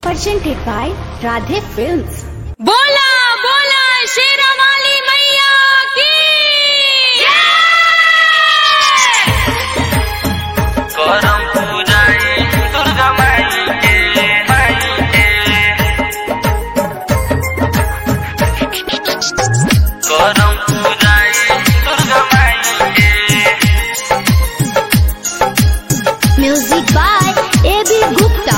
presented by Radhe Films. बोला बोला शेरावाली मैया की करम पूजाई दुर्गा माई के माई के करम पूजाई दुर्गा माई के Music by A.B. Gupta.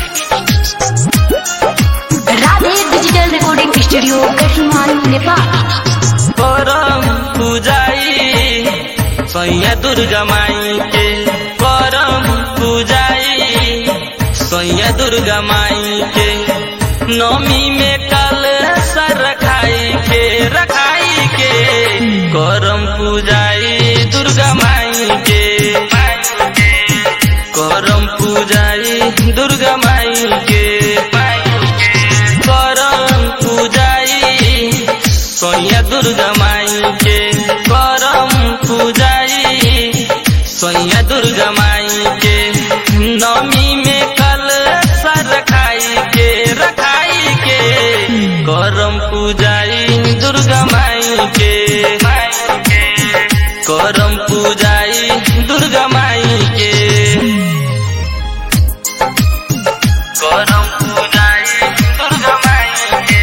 Radhe Digital Recording Studio, Kathmandu, Nepal. करम पूजाई सैया दुर्गा माई के करम पूजाई सैया दुर्गा माई के नौमी में कल सर रखाई के रखाई के करम पूजाई दुर्गा माई के करम पूजाई दुर्गा माई के करम पूजाई सोया दुर्गा माई के करम पूजाई सोया दुर्गा माई के नवमी में कल सर रखाई के रखाई के करम पूजाई दुर्गा माई के करम पूजाई दुर्गा माई के करम पूजाई दुर्गा माई के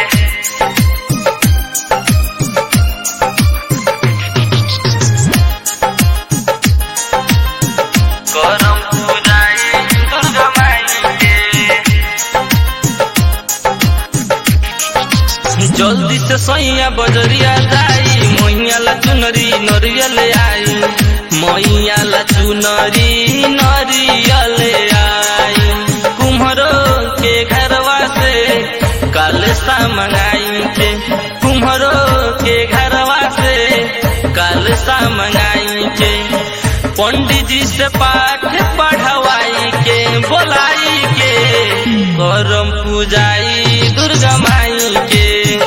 करम पूजाई दुर्गा माई के जल्दी से सैया बजरिया जाई मैया ला चुनरी नरियल आई मैया ला चुनरी नरियल आई कुम्हरो के घरवा से काल सा मंगाई के कुम्हरो के घरवा से काल सा मंगाई के पंडित जी से पाठ पढ़वाई के बोलाई के करम पूजाई दुर्गा माई के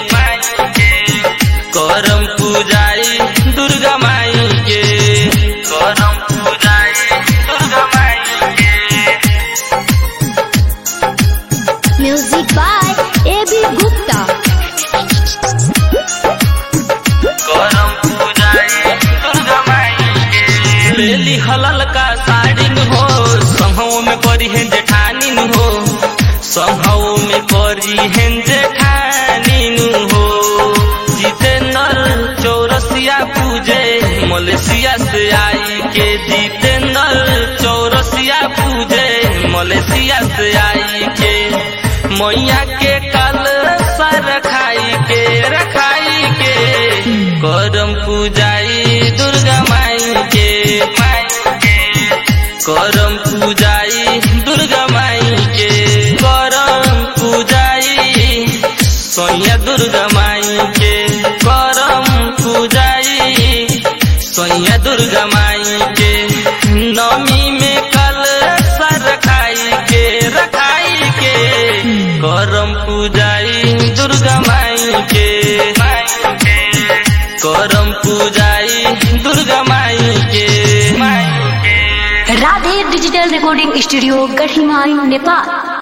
करम पूजाई दुर्गा माई के करम पूजाई दुर्गा माई के Music by A.B. Gupta. करम पूजाई दुर्गा माई के लेली हलल का साड़ी हो संघों में करी है जेठानी हो संघों में करी है जेठानी हो जितेंद्र चौरसिया पूजे मलेशिया से आई के जितेंद्र चौरसिया पूजे मलेशिया से आई के मैया के कल सर रखाई के रखाई के करम पूजाई दुर्गा माई के करम पूजाई दुर्गा माई के करम पूजाई सोया दुर्गा माई के करम पूजाई सोया दुर्गा माई के नवमी में कल सर रखाई के रखाई के करम पूजाई दुर्गा माई के करम पूजाई दुर्गा माई के Radhe Digital Recording Studio, Kathmandu, Nepal.